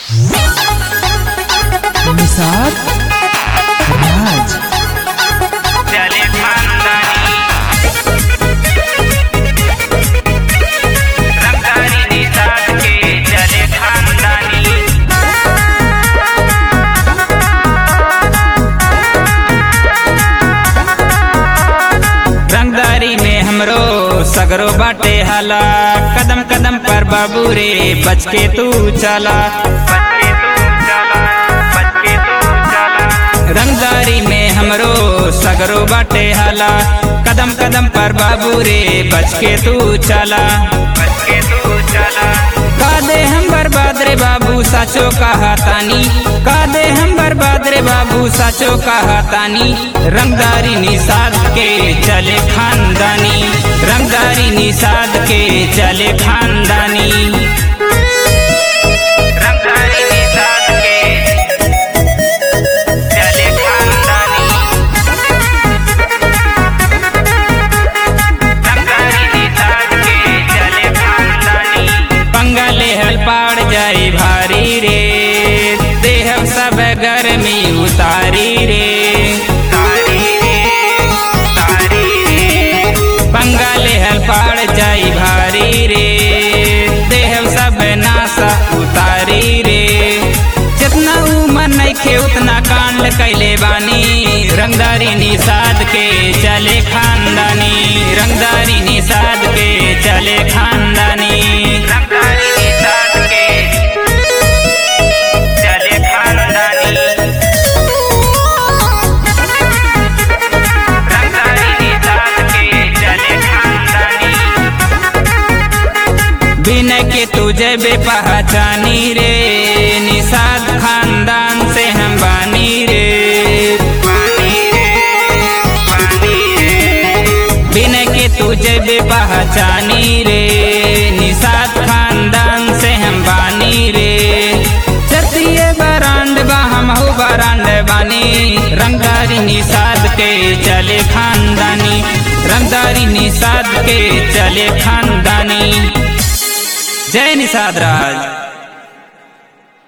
निसार राज चले खानदानी रंगारी निषाद के चले खानदानी रंगदारी में हमरो सगरो बाटे हाला कदम कदम पर बाबू रे बच के तू चला बच के तू चला बच के तू चला रंगदारी में हमरो सगरो बाटे हाला कदम कदम पर बाबू रे बच के तू चला बच के तू चला का दे हम बर्बाद रे बाबू साचो कहा तानी का दे हम बर्बाद रे बाबू साचो कहा तानी रंगदारी निषाद के चले खानदानी रंगदारी निषाद के चले खानदानी रंगदारी निषाद के चले खानदानी रंगारी निषाद के चले खानदानी बंगाले हल पाड़ जाई भारी रे देहब सब गर्मी उतारी रे तारी रे तारी रे बंगाले हल पाड़ जाई भारी रे देहब सब नासा उतारी रे जितना उमर नइखे उतना कांड कैले बानी रंगदारी निषाद के चले खानदानी रंगदारी निषाद के चले खानदानी रंगदारी निषाद के चले खानदानी रंगदारी निषाद के चले खानदानी बिना के तुझे बे पहचानी रे निषाद खानदान से हम बानी रे बानी रे बानी रे बिना के तुझे बे पहचानी रे निषाद खानदान से हम बानी रे चतिये बरांड बा हम हो बरांड बानी रंगदारी निषाद के चले खानदानी रंगदारी निषाद के चले खानदानी जय निषाद राज